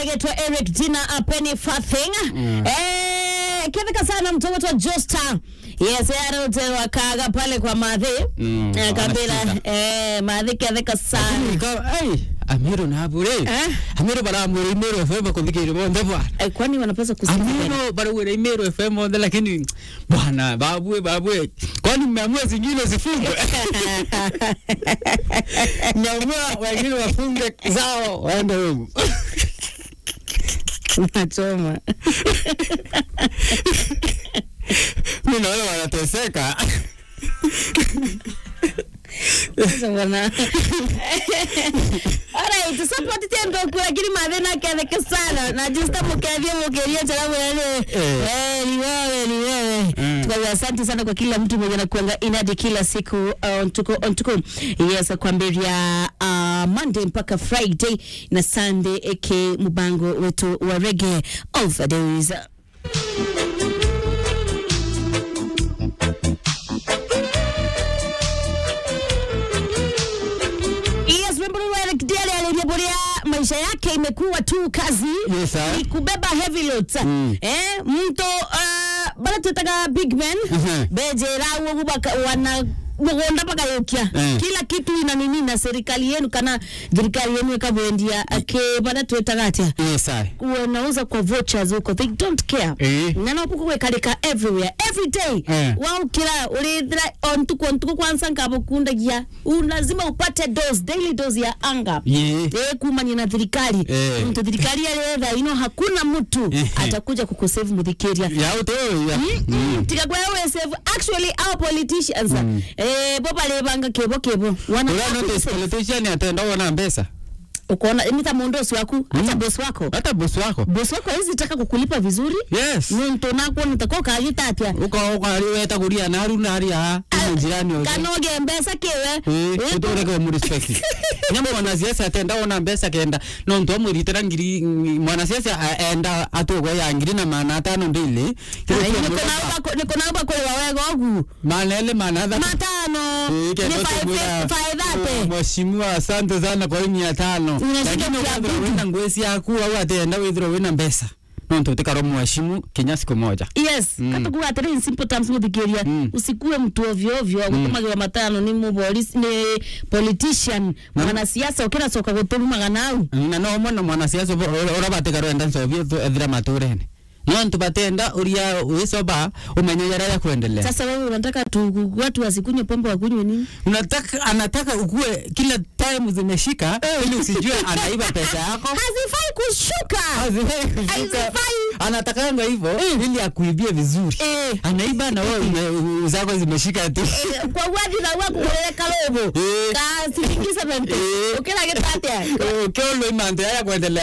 getwa Eric Dina a Penny Fathing eh kithika sana mtoto wa Josta yes yaro kaga pale kwa madhi Mm, eh, kabila wanasikiza. eh madhi kithika sana Ikawa, ai amiro na bure Eh? amiro bara muri imero fm kuthikira monde bwana eh, kwani wanapaswa kusikiza amiro bara wera imero fm monde lakini bwana babue babue kwani mmeamua zingine zifungwe mmeamua wengine wafunge zao waende huko nachoma mi naona wanateseka sasa bwana alright support tendo kwa lakini madhi na kithika sana na Josta mukethie mukeria chara mwene Eh. eh ni wewe ni wewe Mm. kwa hiyo asante sana kwa kila mtu mwenye anakuanga inadi kila siku uh, ontuko ontuko yes kwambiria uh, monday mpaka friday na sunday eke mubango wetu wa reggae overdose Yes, remember Eric Diale aliyeburia maisha yake imekuwa tu kazi Yes, sir. ni kubeba heavy loads Mm. eh mto uh, bala tutaka big man Mhm. bejera ugu baka wana mugunda mpaka yukia Eh. kila kitu ina nini na serikali yenu kana thirikari yenu ikabwendia ake bala twetaga atia yes ai wanauza kwa vouchers huko they don't care Eh. na no puku wekalika everywhere every day Eh. waukira urithira ontuku ontuku kwanza nkabukundagia U- lazima upate dose daily dose ya anga Ye. Eh, kumanya na thirikari Eh. mtu thirikari aretha ino hakuna mtu Eh. atakuja kukusave muthikiria yaute ya Mm. tikagwa we save actually our politicians eh bo balebanga kebo kebo wana ura notice politician atenda wona mbesa ukoona nita mundosi waku hata boss wako hata bosi wako boss wako hizi taka kukulipa vizuri yes nuntu nakwo nitako kagita atia uko uko ari weta kuria naru nari ha ino jirani oge kanoge mbesa kiwe eh utoreke mu respect nyama mwanasiasa atenda wona mbesa kenda no ntu amwiritira ngiri mwanasiasa aenda atugwa ya ngiri na mana atano ndili nikonauba kuliwa wega ogu manele manatha matano Eh, ni kendo five- tumwira, five thirty. eh, mheshimiwa asante sana kwa hii mia tano Unashinda lakini kia ukathira vitu. wina ngwesi yaku au atenda withira wina mbesa no ntu utikaro mheshimu kinya siku moja yes mm. katakuga atiri in simple terms muthikiria Mm. usikuwe mtu ovyo ovyo gutumagira matano ni mupolisi ni politician mwanasiasa ukira soka guturumaga nau na no mwana mwanasiasa ura batikaro enda ncovio ethira maturene no ntu batenda uria wisoba umenye yara ya kuendelea sasa wewe unataka tu watu wasikunywe pombe wakunywe nini unataka anataka ukue kila time zimeshika ili usijue anaiba pesa yako hazifai kushuka Hazifai kushuka. Hazifai. anatakanga hivyo ili akuibie vizuri Eh. anaiba na wewe ume- zako zimeshika tu Eh, kwa wathi na waku kurereka lobo Eh. ka siringi 70 Eh. ukira gitatia ukiolwa imante yaya kuendelea